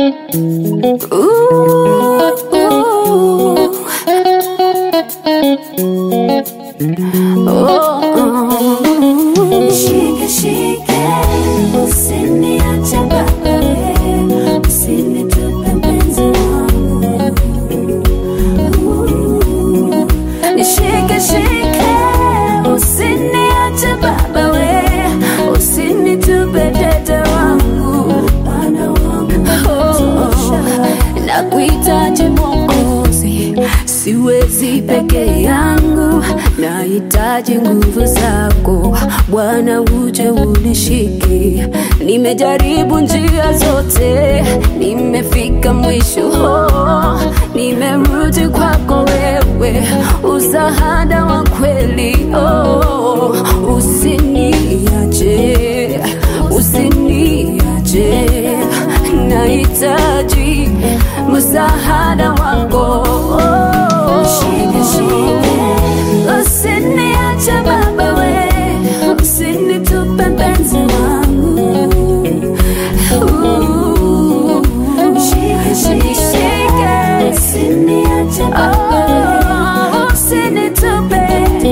Shike shike, usiniache baba, usinitupe mpenzi wangu. Nishike shike, usiniache baba we, usinitupe dede wangu, Bwana wangu tosha. Nakuhitaji Mwokozi, siwezi peke yangu, nahitaji nguvu zako Bwana, uje unishike. Nimejaribu njia zote, nimefika mwisho, oh, nimerudi kwako wewe, usahada wa kweli, oh, usiniache, usiniache, nahitaji msaada wako Shike, shike, usiniache baba we, usinitupe mpenzi wangu Uh, shike, shike, usiniache baba we, usinitupe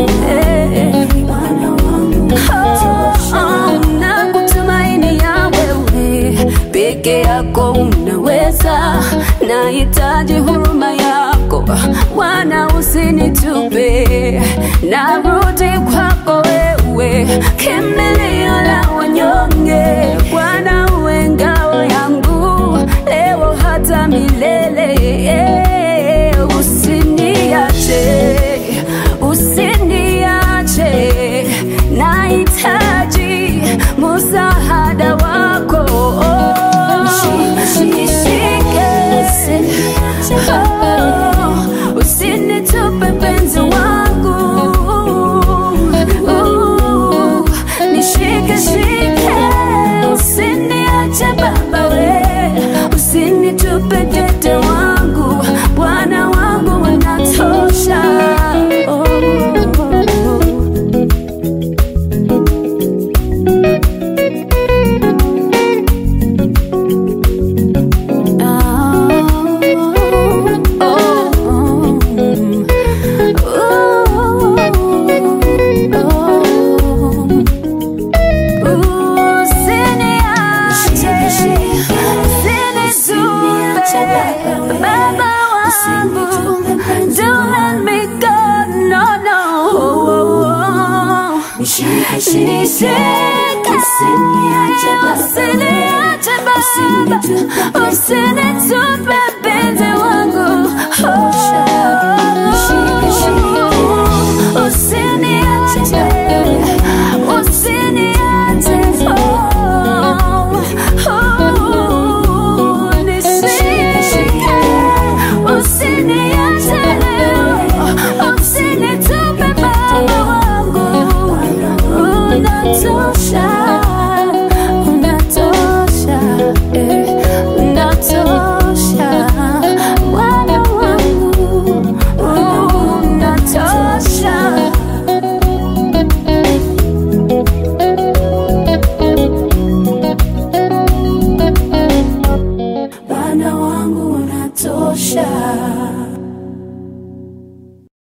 Bwana wangu tosha. Nakutumaini ya wewe peke yako unaweza, nahitaji huruma yako Bwana, usinitupe, narudi kwako wewe, kimbilio la wanyonge Bwana, uwe ngao yangu leo hata milele, usiniache, usiniache, nahitaji msaada wako Nishike, oh, usinitupe mpenzi wangu Uh, nishike shike, usiniache baba we, usinitupe dede wangu, Bwana wangu unatosha oh. Usinitupe mpenzi wangu Usiniache Usiniache Nishike Usiniache Usinitupe baba wangu Unatosha